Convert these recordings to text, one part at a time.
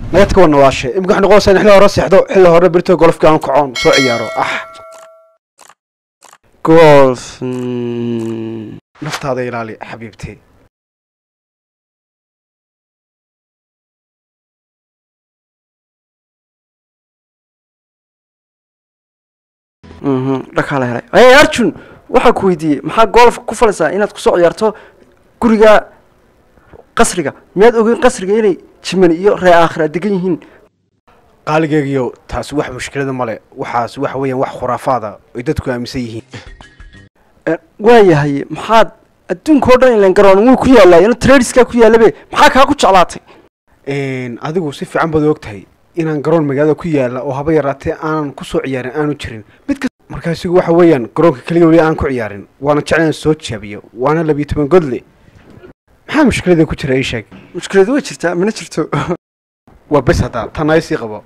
nagad ka wadna waashe imika waxay noqonaysaa in xilli hore seexdo xilli hore berito golfki aan kacoon soo ciyaaro ah golf mm, naftaada ilaali xabiibtee mhm, dhakaa la helay hey arjun waxaa ku weydiiyey maxaa golf ku falaysaa inaad kusoo ciyaarto guriga qasriga miyaad ogeyn qasriga inay jiman iyo ree aakhira degan yihiin qaaligeegiyo taasi wax mushkilada male waxaas waxa weeyaan wax khuraafaada ay dadku aaminsan yihiin Eh, waayahay maxaad adduunka oo dhan ilan garoon wuu ku yaalaa ina tradiskaa ku yaalabe maxaa kaa ku jeclaatay Een, adigu si fiican baad og tahay inaan garoon magaalada ku yaala oo haba yaraatee aanan kusoo ciyaarin aanu jirin mid kas markaasigu waxa weeyaan garoonka keliya weli aan ku ciyaarin waana jeclaan soo jaabiyo waana labiyo toban godle maxaa mushkilada ku jira ii sheeg mushkiladu way jirtaa mana jirto waa bes haddaa tan ay sii qabo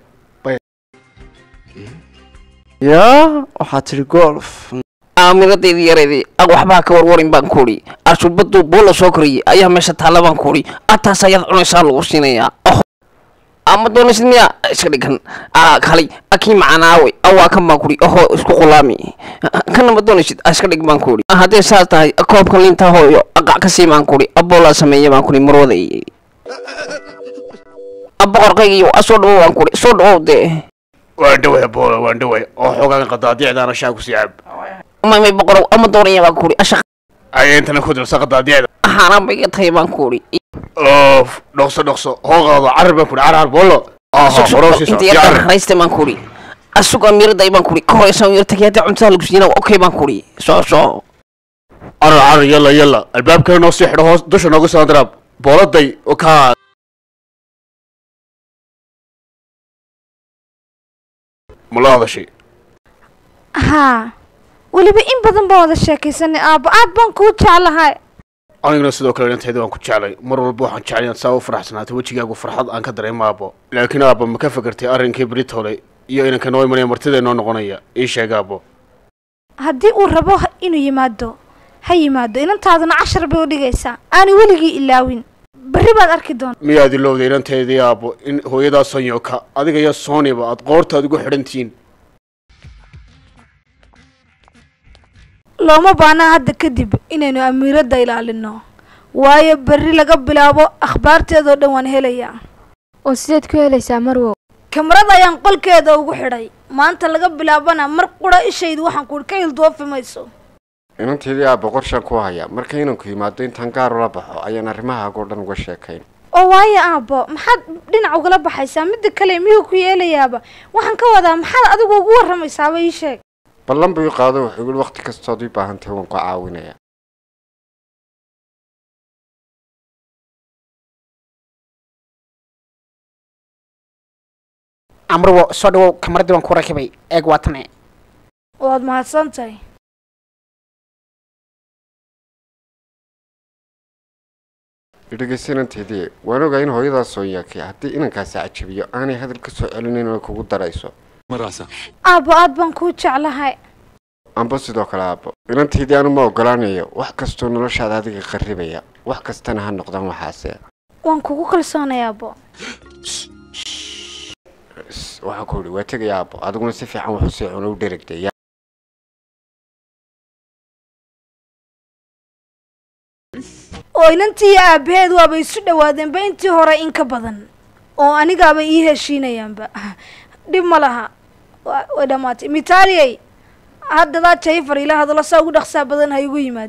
yaa waxaad tidhi golf aaminadeydii yareedii ag waxbaa ka warwarin baan kuudhi arshubaduu buulla soo koriyey ayaa meesha taalla baan kuudhi ataas ayaad cunaysaa lagu siinayaa oh ama doonaysid miya iska dhigan aa kalay akii macanaawe awaa kan baan kuudhi oho isku qulaami kana ma doonaysid a iska dhig baan kuudhi haddee saas tahay koobka liinta hooyo aqac ka sii baan kuudhi aboolaa sameeya baan kuudhi marwaday aboqorkaygiyo a soo dhawow baan kuudhi soo dhawow dee waan dhaway boola waan dhaway oo xoogaan qadaadiicdaana shaa ku sii cab may may boqorow ama doonaya baan kuudhi ashaq aya intana ku dirsa qadaadiicda ahaanaan bay iga tahay baan kuudhi oof dhokso dhokso hoo qaado carar baan kudhi carar boolo aha horow sii socod carar hayste baan kuudhi asugo amiiraday baan kuudhi ka horeysa amiir tagay haddii cuntada lagu siina okay baan kuudhi soo soo carar carar yalla yalla albaabkana noo sii xidho hoos dusha nooga soo daraab booladay oo kaa ma la hadashay haa weliba in badan baan wada sheekaysanay aabbo aad baan kuu jeclahay aniguna sidoo kale dhanteeda waan ku jeclay mar walba waxaan jeclay inaad saa u faraxsanaato wejigaagu farxad aan ka dareemo aabbo laakiin aabbo ma ka fakartay arrinkii britole iyo inanka noo imanaya martida noo noqonaya ii sheeg aabbo haddii uu rabo ha- inuu yimaado ha yimaado inantaaduna cashar bay u dhigaysaa aanu weligii ilaawin berri baad arki doonta miyaad ilowday inanteedii aabbo in hooyadaa sonyoka adiga iyo sooniba aad qoortaad ugu xidhantihiin looma baanaa hadda kadib inaynu amiiradda ilaalino waayo berri laga bilaabo akhbaarteedoo dhan waan helayaa oo sideed ku helaysaa marwow kamarada ayaan qolkeeda ugu xidhay maanta laga bilaabana mar qura ishaydu waxaan kuhi ka hildoofi mayso inanteedii aabba qorshaan ku haya marka inanku yimaado intaan gaar ula baxo ayaan arrimahaagoo dhan uga sheekayn oo waayo aabbo maxaad dhinac ugala baxaysaa midda kale miyuu ku yeelayaaba waxaan ka wadaa maxaad adigu ugu warramaysaaba ii sheeg ballan buu i qaado wuxuu yidhi wakhti kastood ii baahantahay waan ku caawinaya amruwo soo dhawow kamaradii waan ku rakibay eeg waa tane waad mahadsan tahay idhegaysa inanteedii waan ogaa in hooyadaas soonyaakay haddii inankaasi cajabiyo aanay hadal ka soo celinayn oo kugu darayso aabbo aad baan kuu jeclahay amba sidoo kale aabbo inanteedii anu ma ogolaanayo wax kastoo noloshaada adiga qarribaya wax kastana ha noqdaan waxaase waan kugu kalsoonay aabbo S- waxaan ku idhi waa tegaya aabbo adiguna si fiican wax usii cuno u dheragdaya oo inantii iyo aabbaheed waaba isu dhawaadeenba intii hore in ka badan oo anigaaba ii heshiinayaanba dhib ma laha Wa- way dhammaatay mitaaliyey haddadaa jayfar ila hadallo saa ugu dhaqsaa badan ha igu yimaad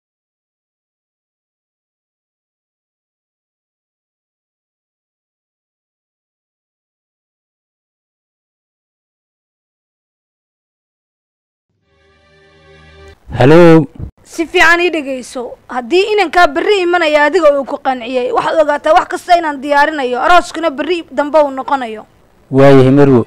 halo si fiican ii dhegayso haddii inankaa berri imanaya adiga uu ku qanciyey waxaad ogaataa wax kasta inaan diyaarinayo arooskuna berri dambe uu noqonayo waayahay marwo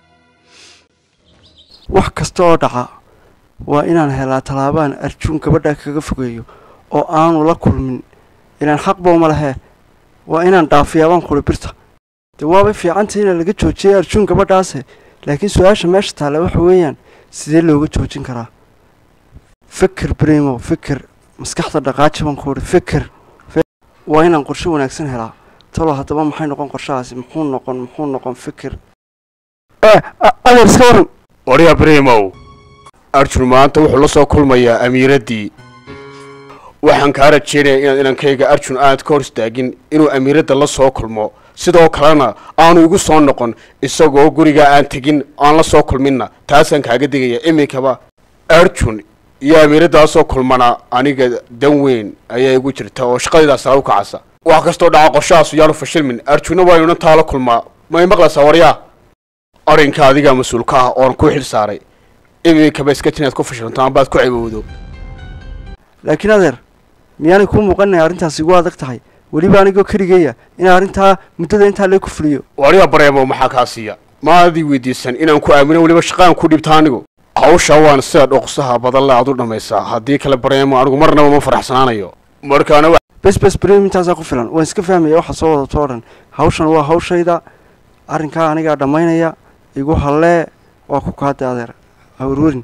wax kasta oo dhaca waa inaan helaa tallaabaan arjuun gabadha kaga fogeeyo oo aanu la kulmin ilaan xaqba uma lehe waa inaan dhaafiyaa baan kuli birta dee waabay fiicantay inaa laga joojiyay arjuun gabadhaase laakiin su-aasha meesha taalla waxa weeyaan sidee looga joojin karaa fikir brimo fikir maskaxda dhaqaaji baan ku idhi fikir fi- waa inaan qorshe wanaagsan helaa talo haddaba maxay noqon qorshahaasi muxuu noqon muxuu noqon fikir eh a- adeer iska waran waryaa brimow arjun maanta wuxuu la soo kulmayaa amiiraddii waxaan kaa rajeynaya inaad inankayga arjun aanad ka hor istaagin inuu amiiradda la soo kulmo sidoo kalena aanu igu soo noqon isagoo gurigaa aan tegin aan la soo kulminna taasaan kaaga digaya iminkaba arjun iyo amiiraddaasoo kulmana aniga dan weyn ayaa igu jirta oo shaqadaydaas sala u kacasa wax kastoo dhaca qorshahaasu yaanu fashilmin arjunna waa inunan taa la kulmaa may maqlaysaa waryaa arrinka adigaa mas-uulka ah oon ku xil saaray iminkaba iska jinaad ku fashilanta ambaad ku cibowdo laakiin adeer miyaanay kuu muuqanay arrintaasi igu adag tahay weliba anigoo keligeeya in arrintaa muddada intaa lee ku fuliyo waryaa bareemo maxaa kaa siiya maadii weydiisan inaan ku aamino weliba shaqaan ku dhibta anigu hawsha waan sida dhoqsaha badan le aad u dhammaysaa haddii kale bareemo anigu marnaba ma faraxsanaanayo markaana wa- bes bes brem intaasaa ku filan waan iska fahmaya waxa soo wadato o dhan hawshan waa hawshayda arrinkaa anigaa dhammaynaya igu hallee waa ku kaada adeer hawarwarin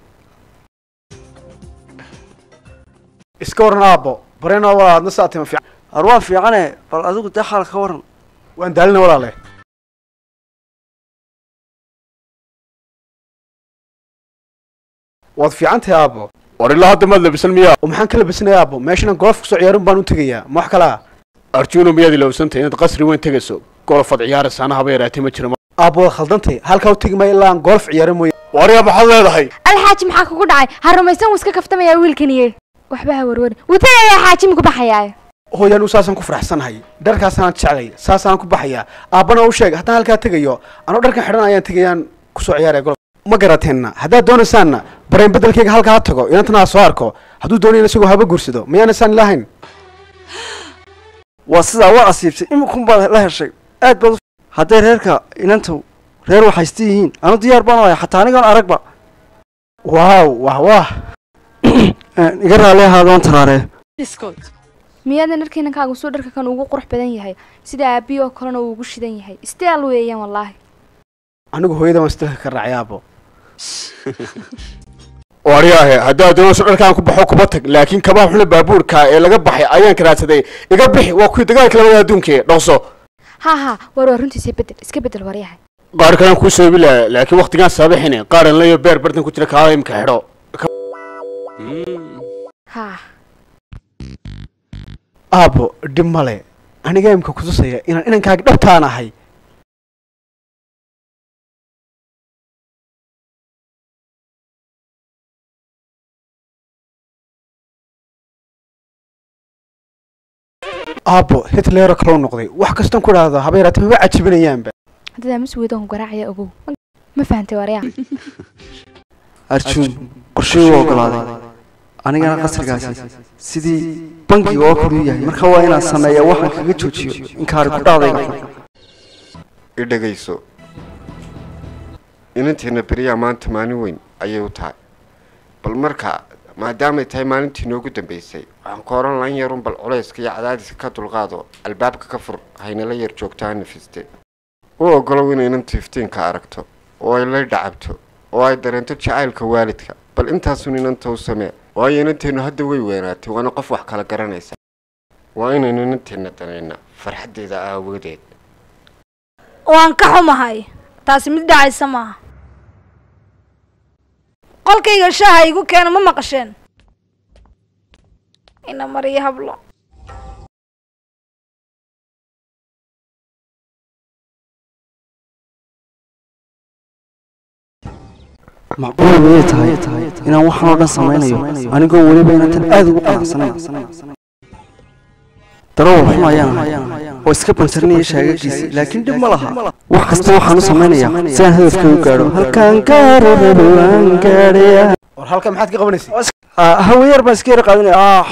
iska waran aabbo bareen oo walaal adna saa tima fiican ar waa fiicane bal adigu dee xaal ka waran waan daalina walaale waad fiican tahay aabbo war ilaa hadda maad labisan miyaa oo maxaan ka labisanayaa aabbo meeshana golf kusoo ciyaarin baan u tegayaa ma wax kale ah arjuno miyaad ilowsantahay inaad qasri weyn tegayso golofad ciyaaraysa ana haba yaraatee ma jiro aabbo waad khaldantay halkaa u tegi maayo ilaa aan golf ciyaarin mooye waryaa maxaad leedahay alxaaji maxaa kugu dhacay ha rumaysan wuu iska kaftamayaa wiilkaniye waxba ha warwarin wutagayaa xaaji maku baxayaa hooyaan u saasaan ku faraxsanahay dharkaasaan jeclay saasaan ku baxayaa aabbana u sheeg haddaan halkaa tegayo anoo dharkan xidhan ayaan tegayaan kusoo ciyaaraya golf ma garateenna haddaad doonaysaanna bareen beddelkayga halkaa ha tago inantana ha soo arko hadduu doonayna isagoo haba guursado mayaanaysaan ilahayn waa sidaa waa asiibtay iminkun baad la heshay aad baad u hadday reerka inantu reer waxaysta yihiin anu diyaar baan ohay xataa anigoon aragba waaw wah wah iga raali ahaadoon taraaree miyaadan dharkeenankaagu suu dharka kan ugu qurux badan yahay sida aabiyi oo kalena uu ugu shidan yahay istaal weeyaan wallaahi anigu hooyada waan isdalka ka raacay aabbo waryaahe haddaad doonayso dharkaan ku baxo kuba tag laakiin kabaha xuna baabuurka ee laga baxay ayaan karaadsaday iga bixi waa kuwii dagaalka labada adduunka dhaqso ha ha war waa runtiisa bedel iska bedel waryahay qaar kalaan kuu soobi laha laakiin waktigaan saabixine qaaran layo beer bartan ku jira kaala imka xidho ha aabbo dhib male aniga imka kutusaya inaan inankaaga dhabtaan ahay aabbo hitleero kaloo noqday wax kastan ku dhahdo haba yaraate maba cajibinayaanba haddadaa mas weydaan garaacaya ogow ma fahantay waryaa arjuun qorshii u ogolaaday anigana qasrigaasi sidii bangiga oo kale u yahay marka waa inaan sameeya waxaan kaga joojiyo inkaari ku dhacdayga i dhegayso inanteenna beriyaa maanta maalin weyn ayay u tahay bal marka maadaamay tahay maalintii noogu dambaysay waxaan ku oran lan yarun bal culayska iyo cadaadiska ka dulqaado albaabka ka fur haynala yar joogto ha nafiste u ogolow inay inantu iftiinka aragto oo ay la dhacabto oo ay dareento jacaylka waalidka bal intaasun inanta u samee waayo inanteennu hadda way weynaatay waana qof wax kala garanaysa waa inaynu inanteenna danayna farxaddeeda aawadeed waan ka xumahay taasi mid dhacaysa maaha qolkayga shaaha igu keena ma maqasheen ina mariyo hablo macquul miyay tahay inaan waxaan oo dhan samaynayo anigoo weliba inantan aada ugu qanacsanayn darawal xun ayaan ahay oo iska banjarnaya shaagagiisa laakiin dhib ma laha wax kasta waxaan u samaynayaa si aan hadafka u gaadho halkaan gaaro rabo aan gaadhaya war halka maxaad ka qabanaysay hawayar baan iska yara qaadinaya ah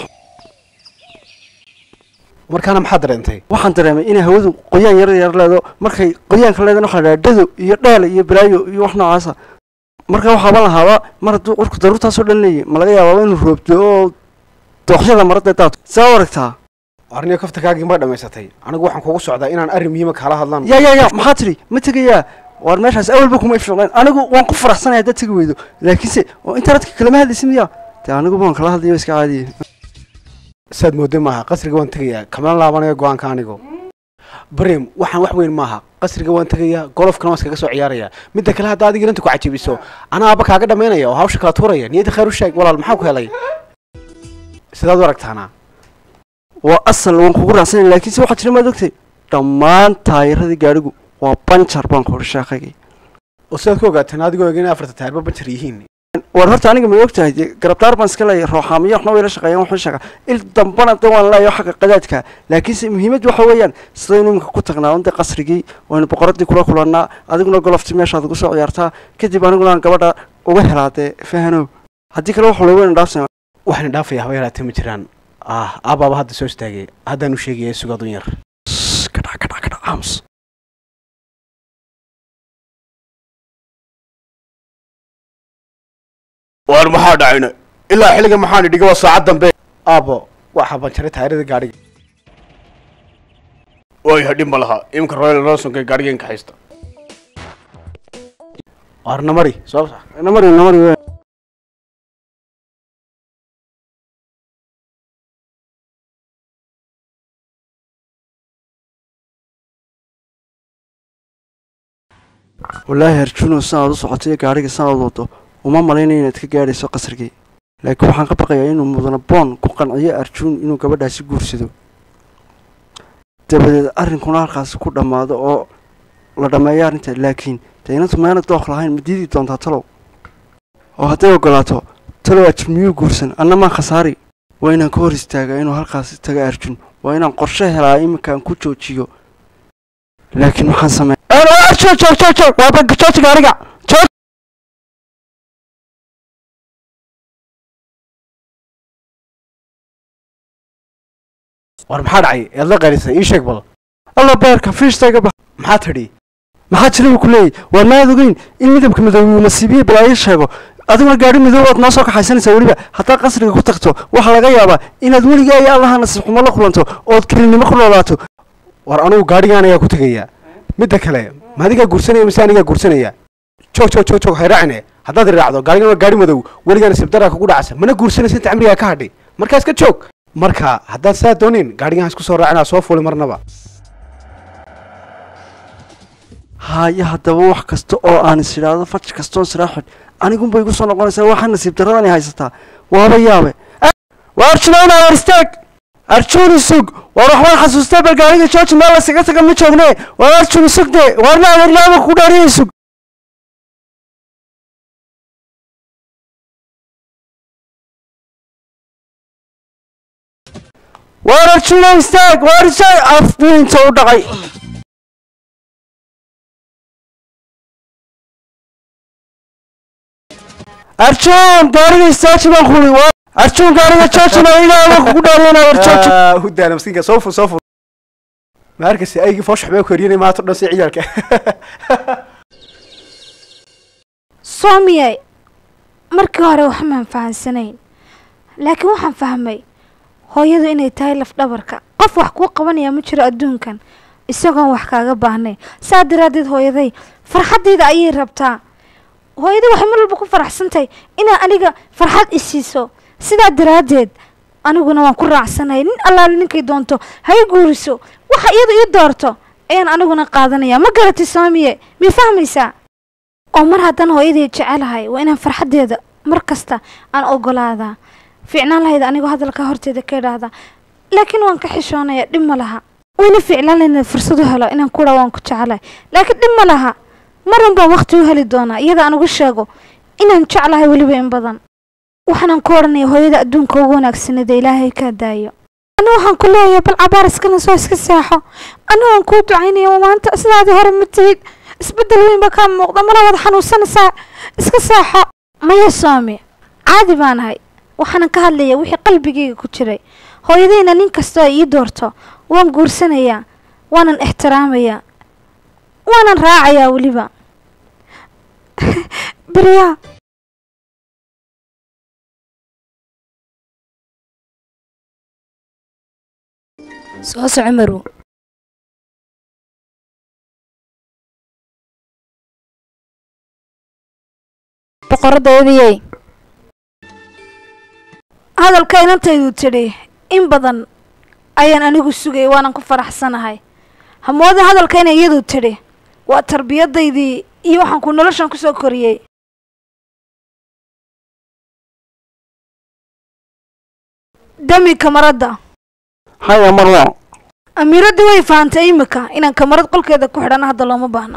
markaana maxaad dareentay waxaan dareemay inay hawadu qoyaan yar yar leedo markay qoyaanka leedana waxaa la dhado iyo dheel iyo balaayo iyo wax noocaasa marka waxaaban lahaaba mar hadduu qurku daruurtaasoo dhan leeyahy ma laga yaabaaba inuu roobdo oo dooqyada marada daadku saa u aragtaa arniyo kaftakaagii ma dhammaysatay anigu waxaan kugu socdaa inaan arrin muhiima kaala hadlaan ya ya ya maxaa tidhi ma tegayaa waar meeshaas awalba kuma ifshoqeen anigu waan ku faraxsanaya haddaad tegi weydo laakiinse oo internetka kalama hadlaysa miya dee anigu baan kala hadlayo iska caadiye saad moodo maaha qasriga waan tegayaa kamala laabanayo go-aanka anigu bareem waxaan wax weyn maaha qasriga waan tegayaa golofkana waan iskaga soo ciyaarayaa midda kale hadda adiga inta ku cajabiso anaa aaba kaaga dhammaynaya oo hawsha kala tuuraya niyadda khayr u sheeg walaal maxaa ku helay sidaad u aragtaana waa asal waan kugu raacsanay laakiinse waxaa jira maad ogtay dhammaan taayiradii gaadhigu waa banjar baan ku odhi sheekhaygii oo sidaad ku ogaateen adigoo eeg inay afarta taayirba banjar yihiin war horta aniga ma og tahay dee garabdaar baan iska leeyahay rooxaamiyo waxna way la shaqeeyaan waxay sheegaa il dambana de waan leeyahay xagga qadaadka laakiinse muhiimad waxa weeyaan sidaynu iminka ku tagnaa un dee qasrigii waynu boqoradii kula kulannaa adiguna golofti meeshaad ugu soo ciyaartaa kadib aniguna aan gabadha uga helaa dee fahanow haddii kale waxa loogu dhaafsan waxaan dhaafaya haba yaraatee ma jiraan ah aabaaba hadda soo istaagay haddaan u sheegaya sugaad un yar kadhac kadhac kadhac aamus waar maxaa dhacayna ilaa xilliga maxaan idhiga waa saacad dambe aabo waxaa banjaray taayirada gaadhiga way hadhin ma laha iminka royal rosonka gaadhigeenka haysta waarna mari soo namari namari we wallaahi arjuno sanaad u socotay gaadhiga sanaad wado uma malaynayo inaad ka gaadhayso qasrigii laakiin waxaan ka baqayaa inuu mudana boon ku qanciyo arjuun inuu gabadhaasi guursado dabadeed arrinkuna halkaasi ku dhammaado oo la dhammeeyo arrinta laakiin dee inantu meena dooq lahayn ma diidi doontaa talow oo hadday ogolaato talow ajir miyuu guursan anna maan khasaari waa inaan ka hor istaagaa inuu halkaasi taga arjun waa inaan qorshe helaa iminkaan ku joojiyo laakiin maxaan sameeya joog joog joog joog waa banka jooji gaariga joog war maxaa dhacay eed la qaylisay ii sheeg bal alla beerka fiishta iga bax maxaa tidhi maxaa jira buu ku leeyahy waa maad ogeyn in midabka midoobe uu nasiibiye balaayo sheego adiguna gaadhi midoobe ood noo soo kaxaysanaysaa weliba haddaad qasriga ku tagto waxaa laga yaabaa inaad weligaa iyo allaha nasiib xumo la kulanto ood kelinimo ku noolaato war anugu gaadhigaan ayaa ku tegayaa midda kale ma adigaa guursanaya mise anigaa guursanaya joog joog joog joog hayraacine haddaad iraacdo gaadhigan waa gaadhi madow weligaa nasiib daraa kugu dhacsa mana guursanaysa inta camrigaa ka hadhay markaa iska joog marka haddaad saa doonin gaadhigan isku soo raacinaa soo fuuli marnaba haayo haddaba wax kasta oo aan is idhaahdo faj kastoon siraaxid anigunbay igu soo noqonaysaa waxaa nasiib daradani haysataa waaba yaabe waa arjunayna war istaag arjun isug war waxbaan xasuustaa bal gaariga jooji meel laysaga taga ma joogne war arjun isug de warna adeerlaaba ku dhaariya isug war arjuno istaag war istaag afbiinta u dhacay arjun gaariga istaaji baan kuli arjun gaariga joojina ilaaba kugu dhaariyana war jooji hudaana miskiinka soo fur soo fur ma arkaysa aygii foosh waxbaa ku heryanay maanta o dhan si ciyaalka soomiyay markii hore waxmaan fahansanayn laakiin waxaan fahmay hooyadu inay tahay lafdhabarka qof wax kuu qabanaya ma jiro adduunkan isagoon wax kaaga baahnayn saa daraaddeed hooyaday farxaddayda ayay rabtaa hooyaday waxay mar walba ku faraxsantahay inaa aniga farxad isiiso sidaa daraaddeed aniguna waan ku raacsanahay nin allaale ninkay doonto ha i guuriso waxa iyadu ii doorto ayaan aniguna qaadanaya ma garatay soomiye miyay fahmaysaa oo mar haddaan hooyaday jecelahay waa inaan farxaddeeda mar kasta aan ogolaadaa fiicnaan lahayd anigoo hadalka horteeda ka idhaahdaa laakiin waan ka xishoonaya dhib ma laha wayna fiicnaan lahayd fursad u helo inaan kudha waan ku jecelahay laakiin dhib ma laha maran baan waqti u heli doonaa iyada aan uga sheego inaan jeclahay weliba in badan waxaanan ku odhanaya hooyada adduunka ugu wanaagsanada ilaahay kaa daayo ani waxaan ku leeyahay bal cabaar iskana soo iska seexo ani waan kuu ducaynaya maanta sidaadii hore ma tihid isbeddel weyn baa kaa muuqda mana wada xanuunsanaysaa iska seexo maya soome caadi baan ahay waxaanan ka hadlaya wixii qalbigayga ku jiray hooyadayna nin kastoo ay ii doorto waan guursanayaa waanan ixtiraamayaa waanan raacayaa weliba beryaa soo soco marow boqoradayadiyey hadalka inantaydu tidhi in badan ayaan anigu sugayay waanan ku faraxsanahay hamooda hadalka inay iyadu tidhi waa tarbiyadaydii iyo waxaan ku noloshan kusoo koriyey dami kamaradda haya marwa amiiradii way fahantay imika inaan kamarad qolkeeda ku xidhana hadda looma baahna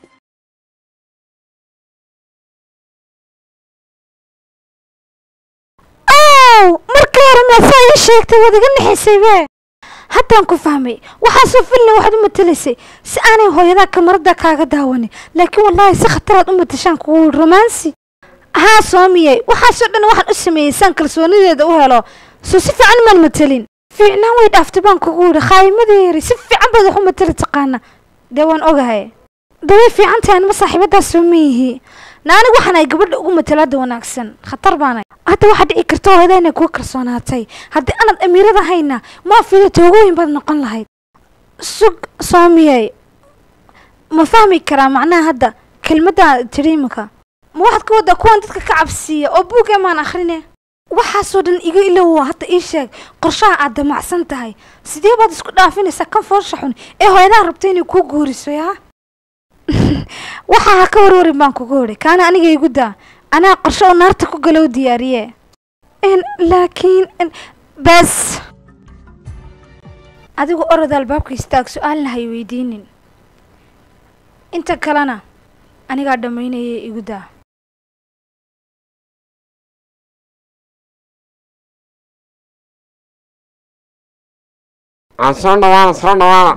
ow markii hore meesaa ii sheegtay waad iga nixisay be haddaan ku fahmay waxaasoo filna waxaad u matelaysay si aanay hooyadaa kamarada kaaga daawanin laakiin wallaahi si khataraad u matashaan kugu romansi haa soomiyey waxaasoo dhan waxaan u sameeyey saan kalsoonideeda u helo soo si fiican maan matelin fiicnaan way dhaaftay baan kugu yidhi khaayimadeeri si fiican baad wax u mateli taqaana dee waan ogahay daway fiican tahay anima saaxiibadaas soo miyihi na anigu waxaan ay gabadha ugu matelaada wanaagsan khatar baanay hadda waxaa dhici karta hooyada inay kuga kalsoonaatay haddii aanad amiirada hayna maafida toogooyin baad noqon lahayd sug soomiyey ma fahmi karaa macnaha hadda kelmaddaa tidhi imika ma waxaad ka waddaa kuwan dadka ka cabsiiya oo buugee maan akhrine waxaasoo dhan iga ilowa hadda ii sheeg qorshaha aad damacsan tahay sidee baad isku dhaafinaysaa kan foosha xun ee hooyadaa rabta inay kuu guuriso yaa waxaa ha ka warwarin baan kugu idhi kaana aniga igu daa anaa qorshe oo naarta ku galow diyaariye laakiin bas adigu orada albaabka istaag su-aalna hay weydiinin inta kalena anigaa dhammaynaya igu daa aan soo dhawaana soo dhawaana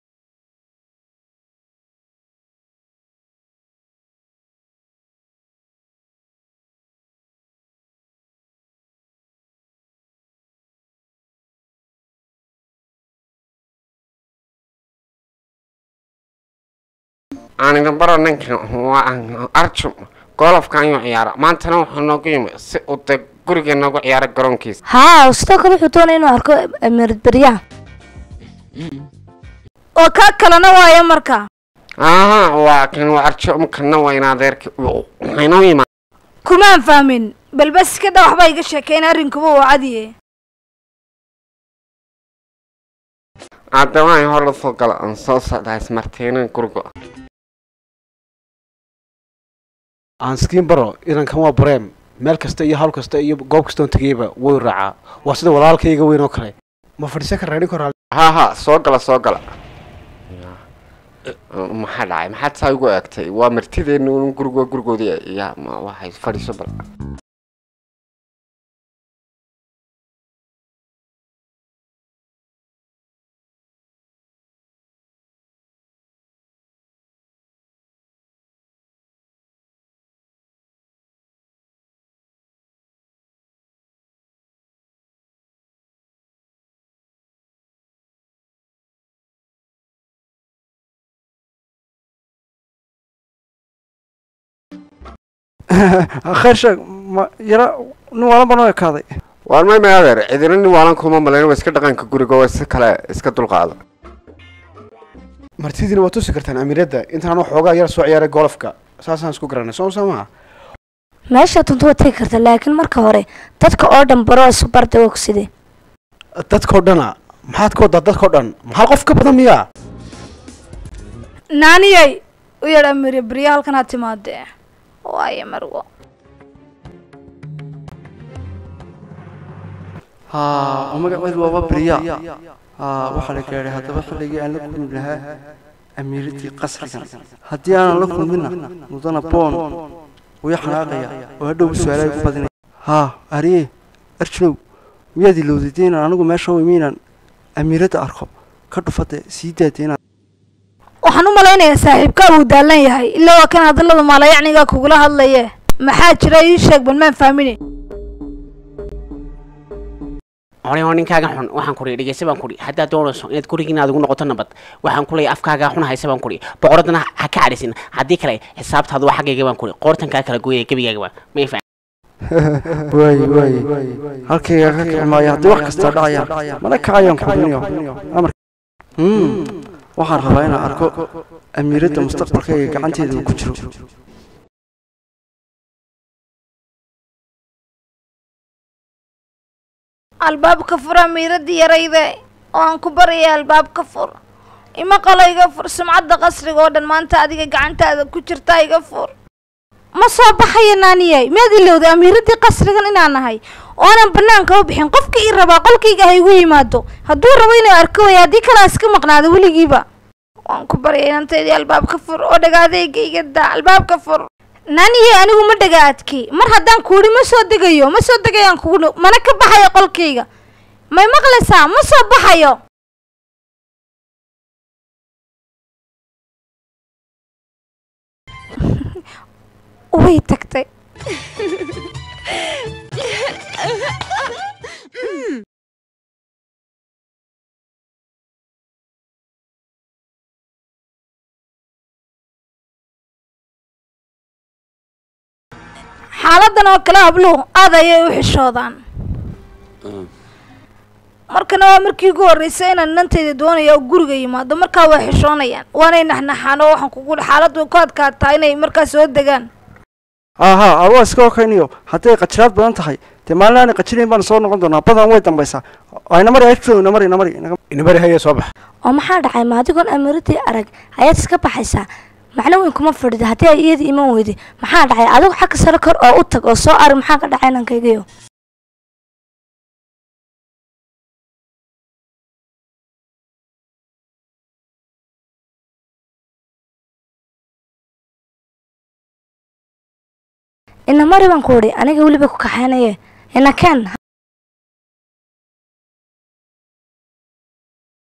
aan idin baro ninkan waa arjum golofka ayuu ciyaara maantana wuxuu noogu yimi si uu dee guriga noogu ciyaara garoonkiisa haa sidoo kale wuxuu doonaya inuu arko amiirad beryaha oo kaa kalena waayo marka aha waa kan waa arjum kana waa in adeerki waxaynoo yimaa kumaan fahmin balbas iska dha waxbaa iga sheekeyn arrinkuba waa cadiye hadda waan hor lasoo gala aan soo socdaa ismartiinin guriga aanskiin baro inankan waa bareem meel kasta iyo hawl kasta iyo goob kastoon tegayba way raacaa waa sida walaalkayga weyn oo kale ma fadhiisan karraa nin koraa ha ha soo gala soo gala maxaa dhacay maxaad saa igu eegtay waa martideenu un gurigo gurigoodii ya ma waxay fadhiiso bal khayr sheeg ma yara nin waalan baan u ekaaday waan may may adeer cidina nin waalan kuma malayn waa iska dhaqanka guriga waa si kale iska dulqaada martidiina waa tusi kartaan amiiradda intaan waxoogaa yar soo ciyaaray golofka saasaan isku garanay soo soo maha meesha tuntu waad tegi karta laakiin marka hore dadka oo dhan baro isu barda ogside dadkao dhana maxaad ka waddaa dadkao dhan maxaa qof ka badan miyaa naaniyay u yadh amiire berya halkan ha timaadee waayo marwo haa oo magaceedu waaba berya haa waxaa la gaadhay haddaba xilligii aan la kulmi lahaa amiiradii qasrigan haddii aanan la kulminna mudana boon wuu xanaaqaya oo hadhow su-aalaha igu badinaya haa ariye arjinow miyaad ilowdayde inaan anigu meesha u imi inaan amiiradda arko ka dhufade sii daade inaan waxaan u malaynayaa saaxiibkaa uu daalan yahay ilaa waa kan hadallada maalayacnigaa kugula hadlaye maxaa jira ii sheeg bal maan fahmine hore oo ninkaaga xun waxaan kuri dhegeysa baan kuri haddaad doonayso inaad gurigiina aad ugu noqoto nabad waxaan kuleeya afkaagaa xun haysa baan kuri boqoradana ha ka cadhisin haddii kale xisaabtaadu waa xaggayga baan kuri qoortankaa kala gooyaya gebigaagaba may fa waaye waaye halkayga ka kici maayo haddii wax kastaa dhacayaan mana kacayaan kubiniyo amar waxaan rabaa inaan arko amiiradda mustaqbalkayga gacanteeda uu ku jiro albaabka fur amiiradii yarayde oo aan ku baraya albaabka fur ima qalo iga fur sumcadda qasriga oo dhan maanta adiga gacantaada ku jirtaa iga fur ma soo baxaya naaniyay miyaad ilowday amiiradii qasrigan inaan nahay oo aanan banaanka u bixin qofka ii rabaa qolkayga ha igu yimaado hadduu rabo inuu arko way haddii kalaa iska maqnaado weligiiba waan ku baryay inantaydii albaabka fur oo dhagaadayga iga daa albaabka fur naaniyey anigu ma dhagaadkay mar haddaan kuudhi ma soo degayo ma soo degayaan kugu dhow mana ka baxayo qolkayga may maqlaysaa ma soo baxayo way tagtay xaaladan oo kale habluhu aad ayay u xishoodaan markana waa markii ugu horreysay inaan nantayda doonaya oo guriga yimaado markaa way xishoonayaan waanay naxnaxaan oo waxaan kugu xaaladdu ku adkaataa inay markaa soo degaan aha awa iska okayniyo hadday qajiraad badan tahay dee maalin aanay qajirayn baanu soo noqon doonaa badan way dambaysaa ayna mari ayfto ina mari ina mari inaga inabari haya soo bax oo maxaa dhacay ma adigoon amiiradii arag ayaad iska baxaysaa macno weyn kuma fadhida haddii ay iyadii iman weyday maxaa dhacay adigu xagga sare kor oo u tag oo soo arag maxaa ka dhacay inankaygayo ina mari baan ku idhi aniga weliba ku kaxaynaye ina keen